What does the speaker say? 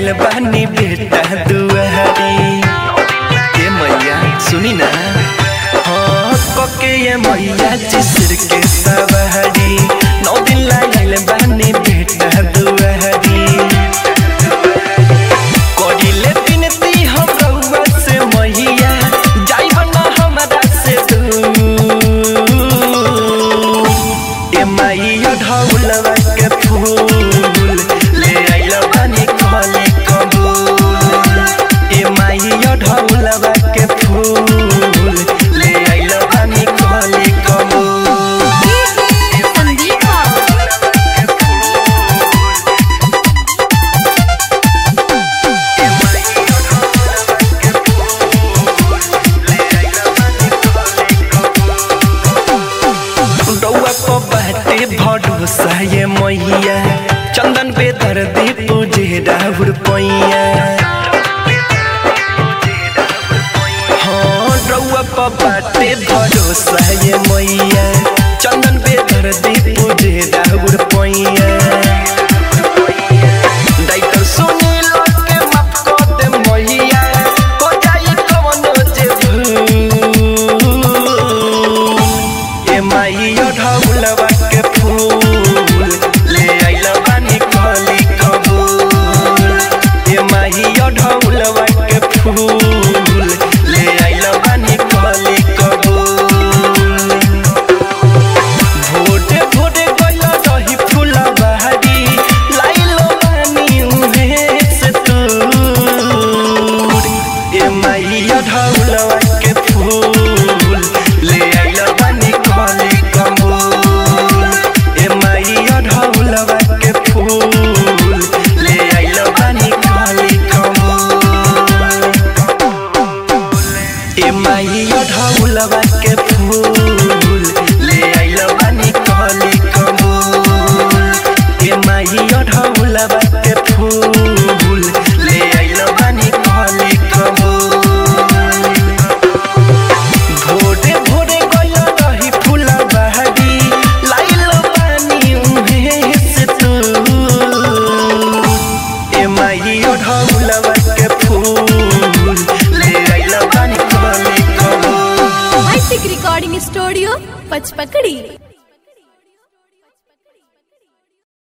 आइल बानी बेटा दुआरी ए मैया सुनी ना हाँ कके ये मैया जिसर के सवारी नौ दिन आइल बानी बेटा दुआरी करिले बिनती हम रउआ से मैया जाइब ना हमरा से दूर ए मैया ढौलवा के फूल ले आइल बानी कली कबूल ए मैया ढौलवा के फूल ले आइल बानी कली कबूल संदीप बाबू रउआ को बाटे भरोसा ये मैया चंदन पे दर्दी पूजे राहुल पैया हाँ रउआ को बाटे भरोसा ये मैया चंदन पे दर्दी पूजे राहुल पैया डाइटर सुनील के माफ कर दे मैया हो जाई कवनो जे भूल ए माइयो ढौलवा के फूल ले आइल बानी कली कबूल ए माइयो ढौलवा के फूल ले आइल बानी कली कबूल भोटे भोटे गइल रही फूला बहारी लाइलो बानी उहे से दूर ए माइया ढौलवा के फूल ले आइल बानी कली कबूल ए माइया ढौलवा के फूल ले आइल बानी कली कबूल ए माइया ढौलवा के फूल ले आइल बानी कली कबूल ए माइया ढौलवा के फूल ले आइल बानी कली कबूल भोरे भोरे गइल रही फूला बहारी लाइल बानी उहे से तू ए माइयो ढौलवा के फूल ले आइल बानी कली कबूल हाईटेक रिकॉर्डिंग स्टूडियो पचपकड़ी